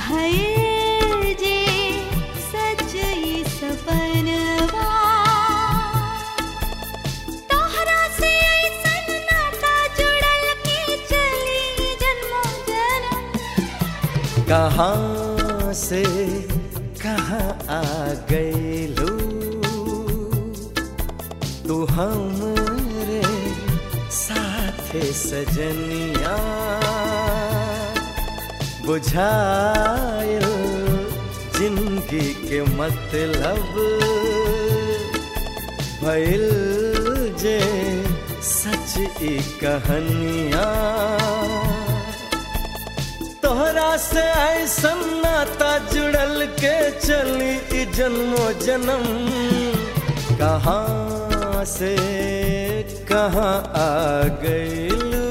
भयल जे सच ई सपनवा तोहरा से ऐसन नाता जुड़ल के चली जन्मों जन्म कहाँ से कहाँ आ गईलू तू हमरे साथे सजनिया बुझायल जिंदगी के मतलब भइल जे सच ई कहानिया तोहरा से ऐसन नाता जुड़ल के चली ई जन्मो जन्म कहाँ से कहाँ आ गईलू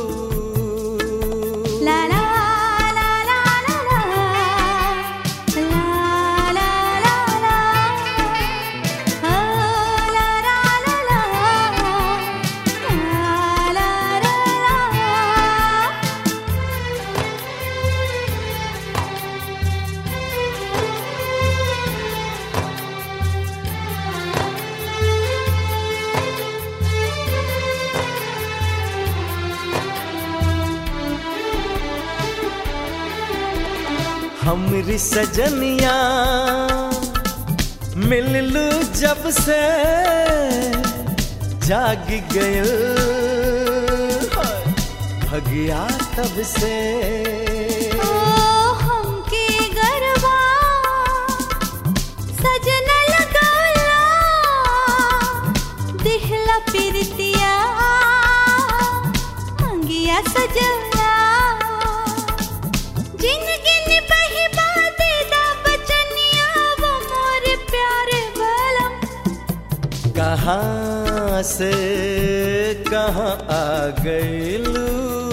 ला ला ला ला ला ला ला ला ला ला ओ ला ला ला ला ला ला ला हमरी सजनिया मिललू जब से जाग गयल भगिया तब से ओ हमके गरबा सजना लगौला दिहला पिरतिया अंगिया सजौला जिंदगी निभही बाते दा बचनिया वो मोर प्यारे बलम कहाँ से कहाँ आ गईलू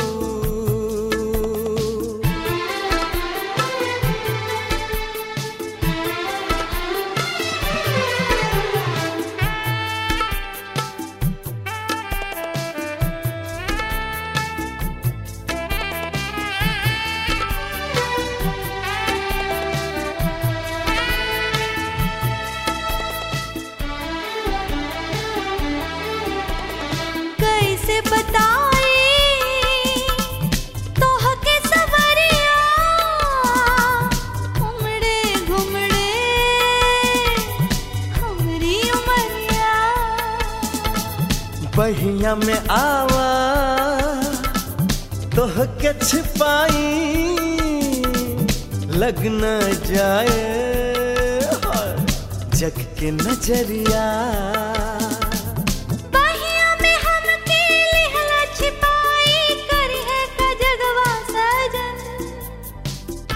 कैसे बताई तोहके सवरिया घुमड़े घुमड़े हमरी उमरिया बहिया में आवा तोह के छिपाई लग न जाए जग के नजरिया बहिया में हमके लिहला छिपाई करी है का जगवा सजन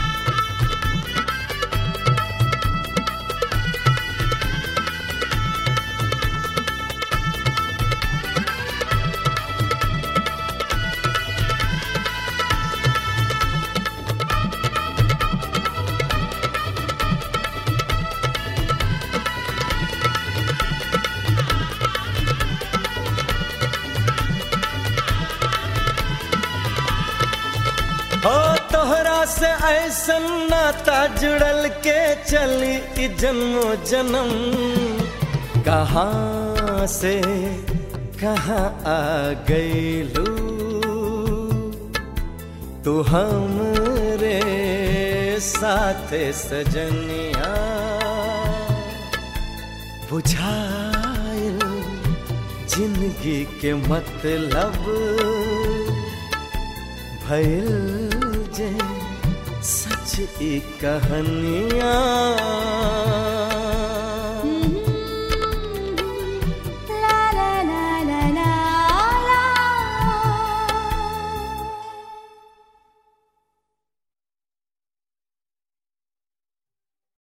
हो तोहरा से ऐसन नाता जुड़ल के चली ई जन्मो जन्म कहाँ से कहाँ आ गईलू तू हमरे साथे सजनिया बुझायल जिंदगी के मतलब भइल जे सच ई कहानियाँ